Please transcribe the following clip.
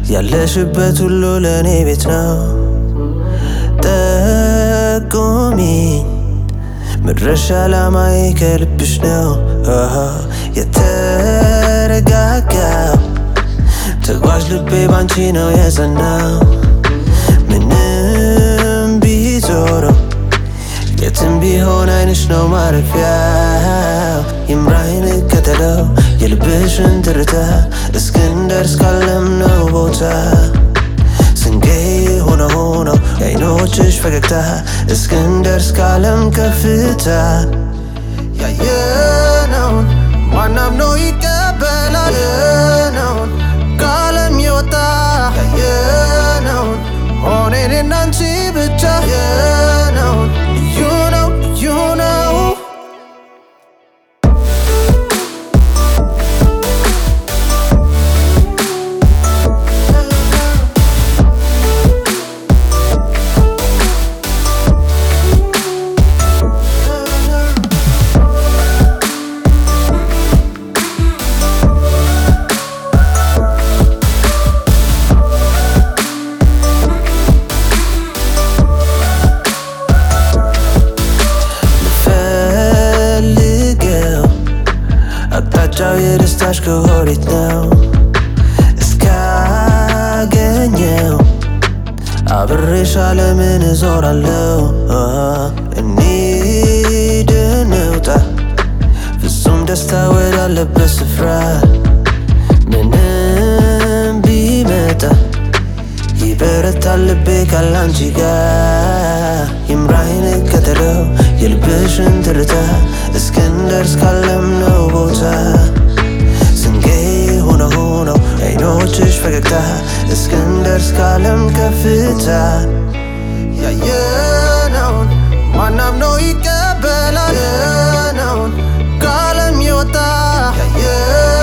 ያለሽበት ሁሉ ለእኔ ቤት ነው። ጠቁሚኝ መድረሻ ዓላማዬ ከልብሽ ነው። አሃ የተረጋጋው ተጓዥ ልቤ ባንቺ ነው የጸናው። ምንም ቢዞረው የትም ቢሆን አይንሽ ነው ማረፊያው። ይምራይን ከተለው የልብሽን ትርታ እስክንደርስ ካለምነው ቦታ ስንቄ ሆነ ሆኖ የአይኖችሽ ፈገግታ እስክንደርስ ካለም ከፍታ ያየነውን ማናምኖ ይቀበላል ያየነውን ከዓለም የወጣ ያየነውን ሆነ እኔና አንቺ ብቻ ያየነውን ልዩ ነው ልዩ ነው ፈልገው አቅጣጫው የደስታሽ ከወዴት ነው እስካገኘው አብሬሽ ዓለምን እዞራለሁ እንሂድ እንውጣ ፍጹም ደስታ ወዳለበት ስፍራ ምንም ቢመጣ ይበረታል ልቤ ካላንቺ ጋር ይምራይን ከተለው የልብሽን ትርታ እስክንደርስ ካለምነው ቦታ ስንቄ ሆነ ሆነው የአይኖችሽ ፈገግታ እስክንደርስ ካለም ከፍታ ያየነውን ማናምነው ይቀበላል ያየነውን ከዓለም የወጣ ያየ